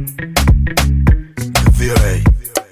VOA.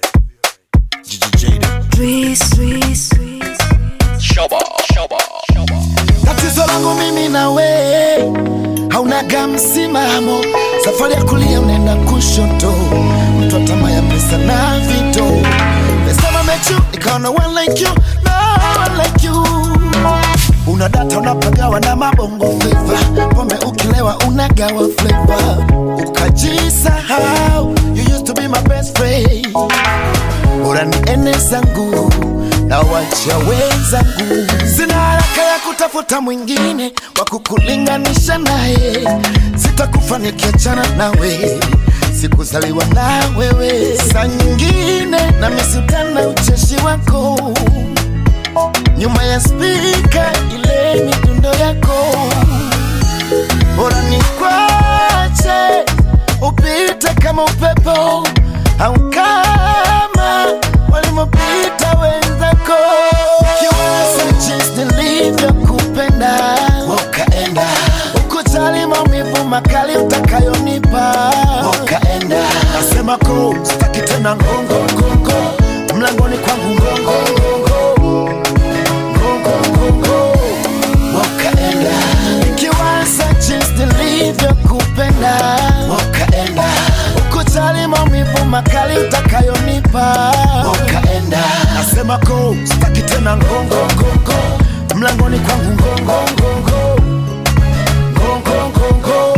Tatizo langu mimi na we haunaga msimamo, safari ya kulia unaenda kushoto, mtu wa tamaa ya pesa na vito. Last time I met you, nikaona one like you, no one like you. Una data unapagawa na mabongo flava, pombe ukilewa unagawa flavor, ukajisahau. You used to be my best friend bora ni ene zangu na wacha wenzangu. Sina haraka ya kutafuta mwingine wa kukulinganisha naye, sitakufa nikiachana nawe, sikuzaliwa na wewe. Saa nyingine na misutana ucheshi wako nyuma ya spika, ile midundo yako bora ni kwache upite kama upepo au kama walimopita wenzako. Kiwasa jinsi nilivyokupenda ukaenda ukujali maumivu makali utakayonipa ukaenda. Nasema ko sitaki tena ngongo ngongo mlangoni kwangu ngongo ngongo ngongo ngongo ukaenda nikiwaza jinsi nilivyokupenda ukaenda ukujali maumivu makali utakayonipa ukaenda nasema ko sitaki tena ngongo ngongo mlangoni kwangu ngongo ngongo ngongo ngongo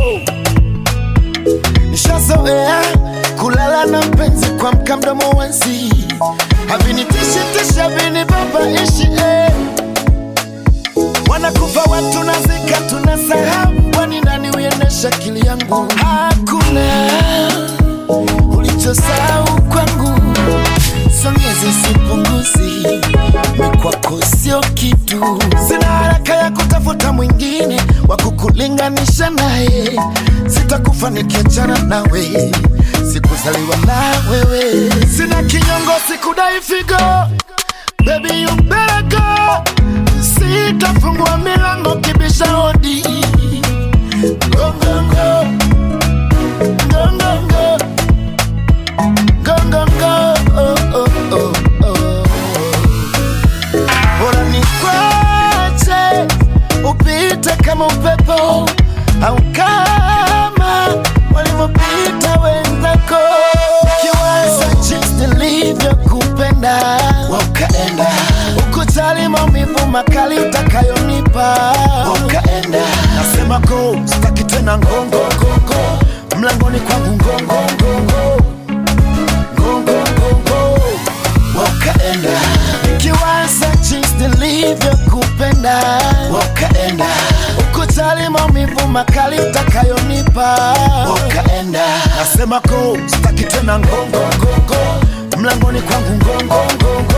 nishazoea kulala na mpenzi kwa mka mdomo wanzi havinitishi havinibabaishi eh. Wanakufa watu nazika, tunasahau wani nani uendesha akili yangu. Hakuna ulichosahau kwangu, songezi sipunguzi, ni kwako sio kitu. Sina haraka ya kutafuta mwingine wa kukulinganisha naye, sitakufa nikiachana nawe, sikuzaliwa na wewe. Sina kinyongo, sikudai figo Baby you better go Sitafungua milango kibisha hodi Go go go Go go go Go go go oh, oh, oh, oh. Bora nikwache upite kama upepo au kama walivyopita wenzako kiwaza jinsi nilivyokupenda ukaenda ukujali maumivu makali utakayonipa ukaenda nasema ko sitaki tena ngongo ngongo mlangoni kwangu ngongo ngongo ngongo ngongo ukaenda nikiwaza jinsi nilivyokupenda ukaenda ukujali maumivu makali utakayonipa ukaenda nasema ko sitaki tena ngongo ngongo mlangoni kwangu ngongo ngongo